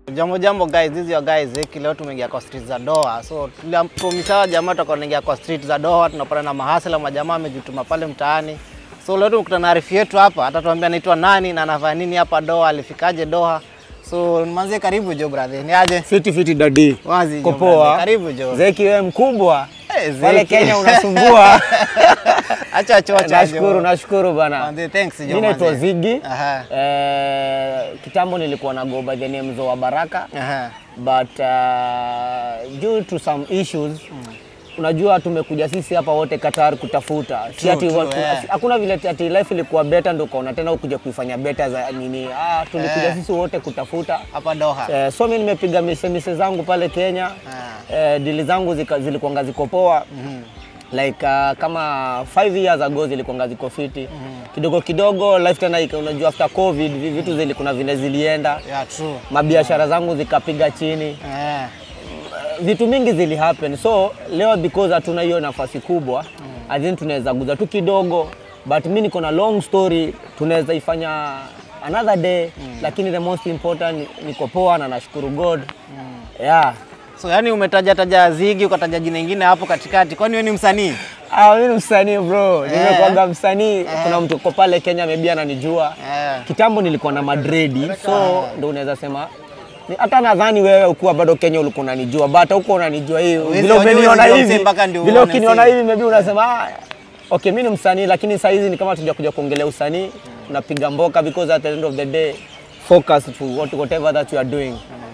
Jambo jambo guys, this is your guys Zeki. Leo tumeingia kwa street za Doha. So tulipromisawa jamaa tutakuwa tunaingia kwa street za Doha, tunapata na mahasela majamaa amejituma pale mtaani. So leo tumekutana na arifu yetu hapa, atatuambia anaitwa nani na anafanya nini hapa Doha, alifikaje Doha. So manze, karibu jo brother. Ni aje? Fiti fiti dadi. Wazi jo Kopoa. brother. Karibu jo. Zeki wewe mkubwa. Eh, Zeki. Pale Kenya unasumbua. Acha chocha. jo. Nashukuru, nashukuru bana. Manze, thanks jo. Mimi naitwa manze. Ziggy. Aha. Eh, kitambo nilikuwa na go by the name Zoa Baraka Aha. but uh, due to some issues unajua tumekuja sisi hapa wote Qatar kutafuta si True, ati true, wa- yeah. hakuna vile ati life ilikuwa better ndio ukaona tena ukuja kuifanya better za nini ah, tulikuja Yeah. sisi wote kutafuta Hapa Doha. Eh, so mimi nimepiga mise mise zangu pale Kenya eh, dili zangu zika- zilikuwanga ziko poa like uh, kama 5 years ago zilikuwanga ziko fiti kidogo kidogo life tena ika- unajua after covid vi- vitu zili kuna vile zilienda Yeah, true. mabiashara zangu zikapiga chini Eh. vitu mingi zili happen so leo because hatuna hiyo nafasi kubwa mm. I think tunaweza guza tu kidogo but mi niko na long story tunaweza ifanya another day mm. lakini the most important niko poa na nashukuru god mm. yeah So yani umetaja taja Ziggy ukataja jina lingine hapo katikati. Kwani wewe ni msanii? Ah, mimi ni msanii bro, nimekuwaga msanii. Kuna mtu uko pale Kenya maybe ananijua. Eh. Kitambo nilikuwa na Madridi, so ndo unaweza sema ni- hata nadhani wewe ukuwa bado Kenya ulikuwa unanijua, but huko unanijua hii Huwezi vile wajua umeniona huwezi hivi, jua mpaka ndio vile uone ukiniona si. hivi maybe unasema ah, okay, mimi ni msanii, lakini saa hizi ni kama tuja kuja kuongelea usanii, unapiga mboka because at the end of the day focus to what, whatever that you are doing.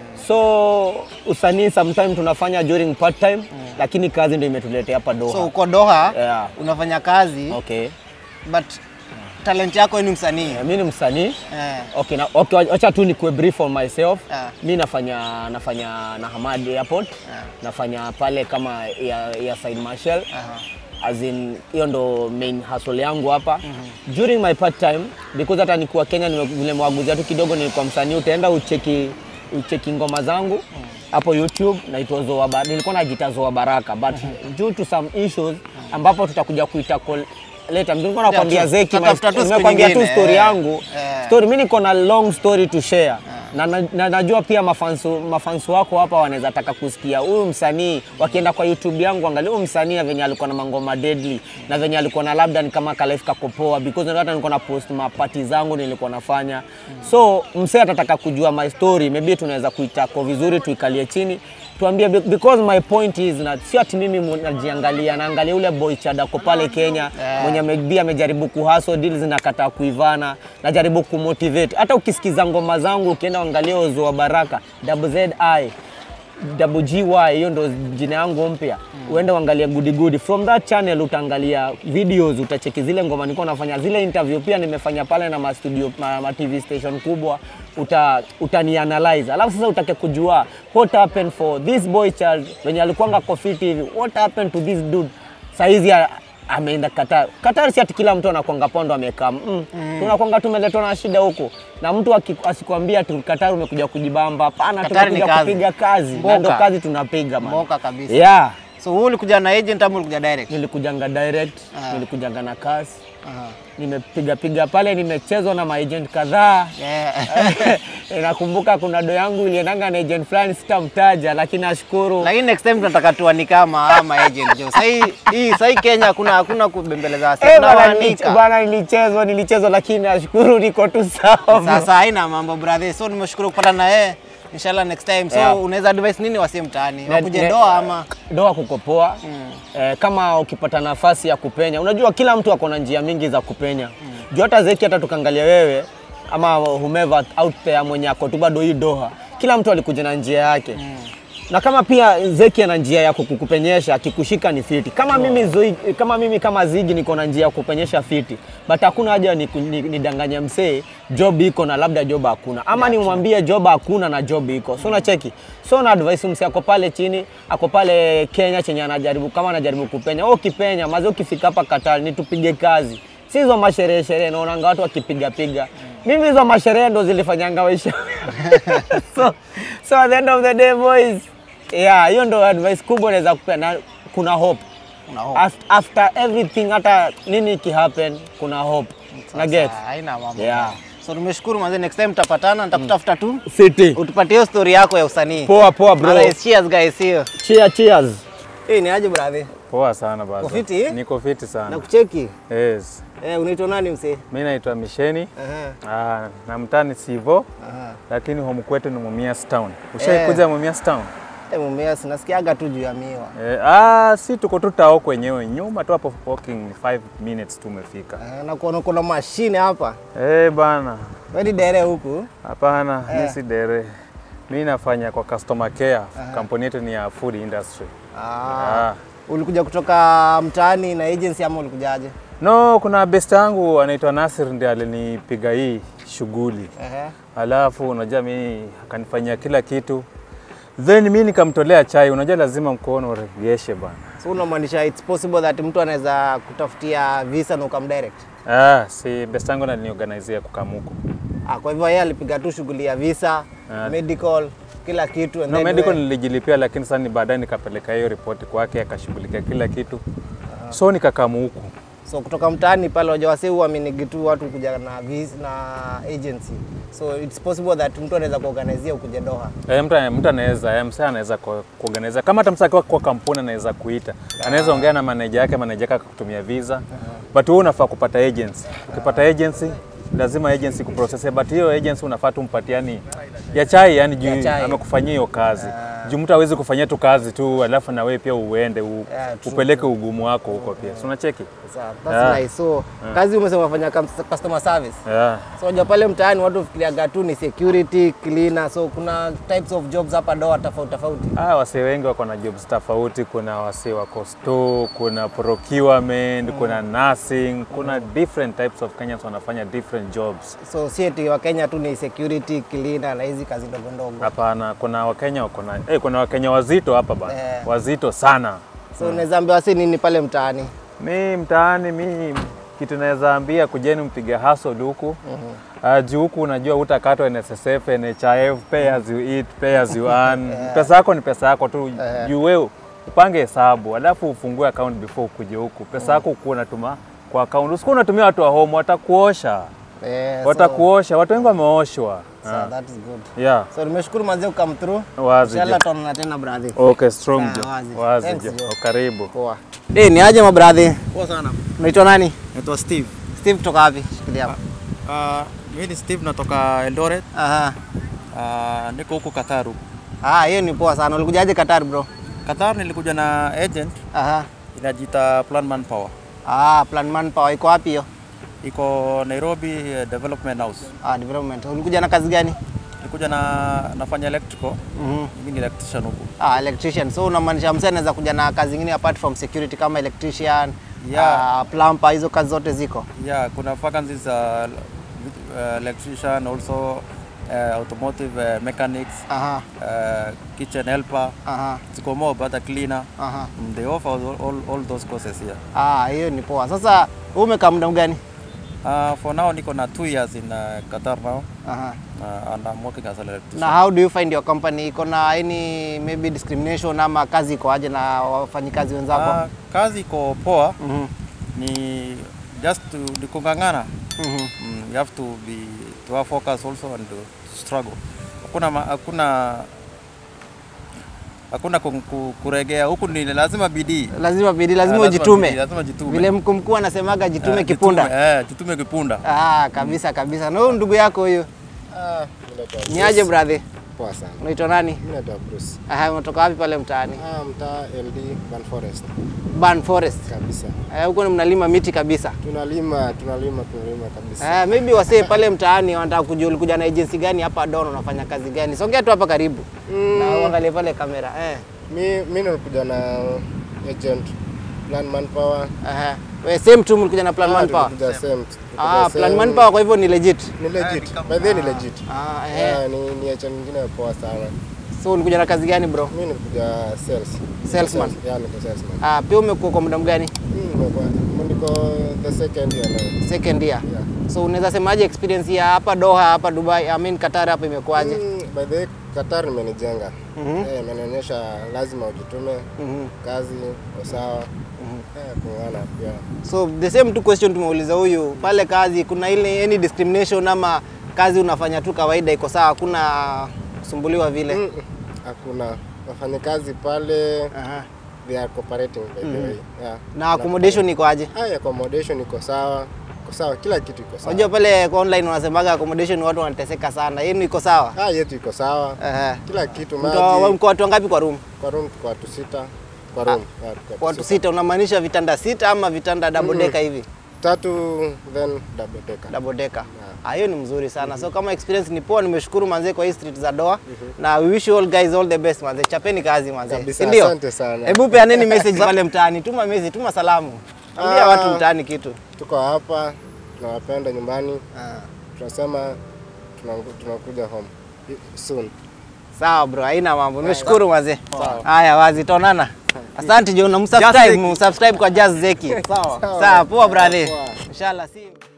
So usanii sometimes tunafanya during part time, lakini kazi ndio imetuletea hapa Doha. So uko Doha Yeah. unafanya kazi Okay. but talent yako wewe ni msanii. Eh, mi ni msanii Eh. okay, na, okay, wacha tu nikuwe brief on myself Ah. mi nafanya nafanya na Hamad Airport nafanya pale kama ya, ya side marshal Aha. as in hiyo ndo main hustle yangu hapa during my part time because hata nikuwa Kenya nime- vile mwaguzia tu kidogo nilikuwa msanii utaenda ucheki ucheki ngoma zangu hapo YouTube naitwa Zoa Baraka nilikuwa najita Zoa Baraka but due to some issues ambapo tutakuja kuita call later nilikuwa nakwambia tu- Zeki my- tutatafuta tu siku nimekwambia tu nyingine, story eh. yangu Eh. story mimi niko na long story to share na, na, na najua pia mafansu, mafansu wako hapa wanaweza taka kusikia huyu msanii wakienda kwa YouTube yangu angalia huyu msanii na venye alikuwa na mangoma deadly na venye alikuwa na labda ni kama kalife kakopoa because ndio hata nilikuwa na post mapati zangu nilikuwa nafanya so msee atataka kujua my story maybe tunaweza kuitako vizuri tuikalie chini tuambie be- because my point is na sio ati mimi mu- najiangalia naangalia ule boy chadako pale Kenya Yeah. mwenye maybe amejaribu kuhaso deal zinakataa kuivana najaribu kumotivate hata ukisikiza ngoma zangu ukienda angalia Ozo wa Baraka double ZI double GY hiyo ndo jina yangu mpya uende uangalie goody goody from that channel utaangalia videos utacheki zile ngoma nilikuwa nafanya zile interview pia nimefanya pale na ma studio ma, ma TV station kubwa uta utanianalyze alafu sasa utake kujua what happened for this boy child wenye alikuwanga kofiti hivi what happened to this dude saizi a- ameenda Qatar. Qatar si ati kila mtu anakwanga pondo amekaa. Mm. Tunakwanga tumeletwa na shida huko. Na mtu aki- asikwambia tu Qatar umekuja kujibamba. Hapana, Qatar ni tumekuja kazi. kupiga kazi. Mboka. Na ndo kazi tunapiga man. Mboka kabisa. Yeah. So wewe ulikuja na agent ama ulikuja direct? Nilikujanga direct, Ah. nilikujanga na kasi. Aha. Nimepiga piga pale, nimechezwa na maagent kadhaa. Yeah. Nakumbuka kuna do yangu iliendanga na agent fulani sitamtaja, lakini nashukuru. Lakini next time tunataka tuani kama ama agent jo. Sasa hii hii sasa hii Kenya hakuna hakuna kubembeleza wasi. Eh, bana, nilich- Tunawaanika. bana nilichezwa nilichezwa, lakini nashukuru niko tu sawa. bro. Sasa haina mambo brother. So nimeshukuru kupata na yeye. Inshallah next time. So Yeah. unaweza advise nini wasi mtaani? Ne- Wakuje ne- Doha ama doa kukopoa eh, kama ukipata nafasi ya kupenya unajua kila mtu ako na njia mingi za kupenya juu hata zeki hata tukaangalia wewe ama whomever out there mwenye ako tu bado hii doha kila mtu alikuja na njia yake na kama pia Zeki ana njia ya kukupenyesha akikushika ni fiti. Kama mimi zoi, kama mimi kama Zigi niko na njia ya kupenyesha fiti, but hakuna haja ni, ni, nidanganye msee job iko na labda job hakuna, ama nimwambie job hakuna na job iko. So unacheki, so na advice msee ako pale chini, ako pale Kenya chenye anajaribu kama anajaribu kupenya, wewe ukipenya maze, ukifika hapa Qatar ni tupige kazi, si hizo masherehe sherehe, naonanga watu wakipiga piga mimi hizo masherehe ndo zilifanyanga maisha so, so at the end of the day boys yeah, hiyo ndo advice kubwa naweza kupea na kuna hope Kuna hope. After, after everything hata nini ikihappen kuna hope na get Sasa, haina mambo. yeah So tumeshukuru manze, next time tutapatana, nitakutafuta tu Fiti. utupatie hiyo story yako ya usanii. Poa poa bro. Otherwise, cheers guys, hiyo. Cheers cheers. Hii ni aje brother? Poa sana basi. Uko fiti? Niko fiti Na sana. kucheki. Yes. Eh, unaitwa nani msee? Mimi naitwa Misheni. Aha. Ah, na mtani Sivo, Aha. lakini home kwetu ni Mumias Town. Ushaikuja Mumias Town? Eh, mumea sinasikiaga tu juu ya miwa. Eh, ah, si tuko tu tao kwenyewe nyuma tu hapo walking 5 minutes tu umefika. Eh, na kuona kuna mashine hapa. Eh, bana. Wewe ni dere huku? Hapana, Eh. mimi si dere. Mimi nafanya kwa customer care. Kampuni yetu ni ya food industry. Ah. Ah. Ulikuja kutoka mtaani na agency ama ulikujaje? No, kuna best yangu anaitwa Nasir ndiye alinipiga hii shughuli. Ehe. Alafu unajua mimi akanifanyia kila kitu, then mi nikamtolea chai. Unajua lazima mkono uregeshe bana. So unamaanisha it's possible that mtu anaweza kutafutia visa na ukamdirect? Ah, si best yangu aliniorganizia kukamuku. Ah, kwa hivyo yeye alipiga tu shughuli ya visa, Ah. medical, kila kitu and No, then medical wewe- nilijilipia, lakini sasa ni baadaye nikapeleka hiyo ripoti kwake, akashughulikia kila kitu, so nikakamuku. So kutoka mtaani pale wajua wase huaminigi tu watu kuja na vis, na agency. So it's possible that mtu anaweza kuorganizia ukuje Doha. Eh, mtu mtu anaweza eh, msee anaweza ku- kuorganize kama hata msee akiwa kwa kampuni anaweza kuita, anaweza ongea na manager yake, manager yake akakutumia visa, but wewe unafaa kupata agency. Ukipata agency lazima agency kuprocess, but hiyo agency unafaa tu mpatiani ya chai, yani Ya juu chai. amekufanyia hiyo kazi juu mtu hawezi kufanyia tu kazi tu alafu na wewe pia uende u, Yeah, true, upeleke ugumu wako huko pia, si unacheki? Sawa, that's Yeah. nice. So kazi umesema unafanya kam- customer service. Yeah. So unajua pale mtaani watu fikiria tu ni security, cleaner. So kuna types of jobs hapa Doha tofauti tofauti. Ah, wasee wengi wako na jobs tofauti. Kuna wasee wako store, kuna procurement, kuna nursing, kuna different types of Kenyans wanafanya different jobs. So si eti wa Kenya tu ni security, cleaner na hizi kazi ndogo ndogo. Hapana, kuna Wakenya wako na eh, kuna Wakenya wazito hapa bana, Eh. wazito sana. So unaweza ambia wasi nini pale mtaani? Mi mtaani, mi kitu naweza ambia kujeni mpige hustle huku Uh, juu huku unajua utakatwa NSSF, NHIF, pay as you eat, pay as you earn. Pesa yako ni pesa yako tu, Eh. juu wewe upange hesabu alafu ufungue account before ukuje huku. Pesa yako ukuwa unatuma kwa account, usikuwa unatumia watu wa home, watakuosha Eh, so- watakuosha. Watu wengi wameoshwa. So that is good. Yeah. So nimeshukuru manze come through. Wazi Inshallah jo. tutaonana tena brother. Okay, strong Sawa, jo. wazi. Wazi Thanks, jo. jo. Karibu. Poa. Eh, ni aje mabradhi? Poa sana. Unaitwa nani? Naitwa Steve. Steve kutoka wapi? Shikilia hapo. Uh, mimi ni Steve natoka Eldoret. Aha. Uh, niko huko Qatar. huku. Ah, hiyo ni poa sana. Ulikujaje Qatar bro? Qatar nilikuja na agent Aha. inajiita Plan Manpower. Ah, Plan Manpower iko wapi hiyo? Iko Nairobi eh, Development House. Ah, development. Ulikuja na kazi gani? Nilikuja na nafanya electrical. Mhm. Mimi ni electrician huku. Ah, electrician. So unamaanisha msee anaweza kuja na kazi nyingine apart from security kama electrician, Yeah. ah, plumber, hizo kazi zote ziko. Yeah, kuna vacancies za uh, electrician also uh, automotive uh, mechanics, Aha. uh, kitchen helper, Aha. ziko more but a cleaner. Aha. Mm, They offer all, all, all those courses here. Ah, hiyo ni poa. Sasa wewe umekaa muda gani? Uh, for now niko na two years in uh, Qatar now. Aha. uh, and I'm working as an electrician. Na how do you find your company? Iko na any maybe discrimination ama kazi iko aje na wafanyikazi wenzako? Uh, kazi iko poa, Mhm. ni just to ni kung'ang'ana. Mhm. Mm, you have to be to have focus also and to struggle. Hakuna ma- hakuna hakuna ku- ku- kuregea huku, ni lazima bidii. Lazima bidii, lazima Ah, ujitume. bidii, lazima jitume. Vile mkuu mkuu anasemaga jitume Eh, kipunda. jitume, eh, jitume kipunda. Ah, kabisa kabisa. Na huyu ndugu yako huyu Ah, mimi naitwa ni Bruce. aje brother? Poa sana. Unaitwa nani? Mimi naitwa Bruce. Aha, unatoka wapi pale mtaani? Ah, mtaa LD Ban Forest Ban Forest. kabisa. Eh, huko ni mnalima miti kabisa. Tunalima, tunalima, tunalima kabisa. Eh, maybe wasee pale mtaani wanataka kujua ulikuja na agency gani hapa Don, unafanya kazi gani? Songea tu hapa karibu. Na uangalie pale kamera. Eh. Mi mi nilikuja na agent Plan Manpower. Aha. We same tu mlikuja na Plan Ah, Manpower. tulikuja same. tulikuja Ah, same. Plan Manpower kwa hivyo ni legit. Ni legit. By the way ni legit. Ah, eh. Ah, ni ni agent nyingine poa sana. So ulikuja na kazi gani bro? Mimi nilikuja sales. Salesman. Sales, Yeah, niko salesman. Ah, pia umekuwa kwa muda gani? Mimi nimekuwa niko the second year now. Second year. Yeah. So unaweza semaje experience ya hapa Doha, hapa Dubai, I mean Qatar hapa imekuwaje? Mm, by the way, Qatar imenijenga Eh, imenionyesha lazima ujitume kazi uko sawa Eh, kung'ana pia So the same tu question tumeuliza huyu pale kazi, kuna ile any discrimination ama kazi unafanya tu kawaida iko sawa, hakuna kusumbuliwa vile? Mm, mm. hakuna wafanyakazi pale Aha. they are cooperating by the way yeah. Na accommodation iko aje? Haya, accommodation iko sawa iko sawa kila kitu iko sawa Unajua pale kwa online wanasemaga accommodation watu wanateseka sana, yenu iko sawa? ah yetu iko sawa Aha. kila kitu Mko wa- maji mko watu wangapi kwa room? kwa room tuko watu sita kwa room yeah, tuko Kwa watu sita, unamaanisha vitanda sita ama vitanda double decker hivi? tatu then double decker double decker. Ah, hiyo ni mzuri sana. So kama experience ni poa, nimeshukuru manze kwa hii street za Doha. Na we wish you all guys all the best manze. Chapeni kazi manze. Kabisa, Si ndio? asante sana. Hebu peaneni message pale mtaani. Tuma message, tuma salamu. Ambia Ah. watu mtaani kitu. tuko hapa tunawapenda nyumbani tunasema tunangu- tunakuja home soon Sawa bro, haina mambo. Nimeshukuru manze. Haya wazi tonana. Asante John, msubscribe, msubscribe kwa Jazz Zeki. Sawa. Sawa, poa brother. Inshallah see you.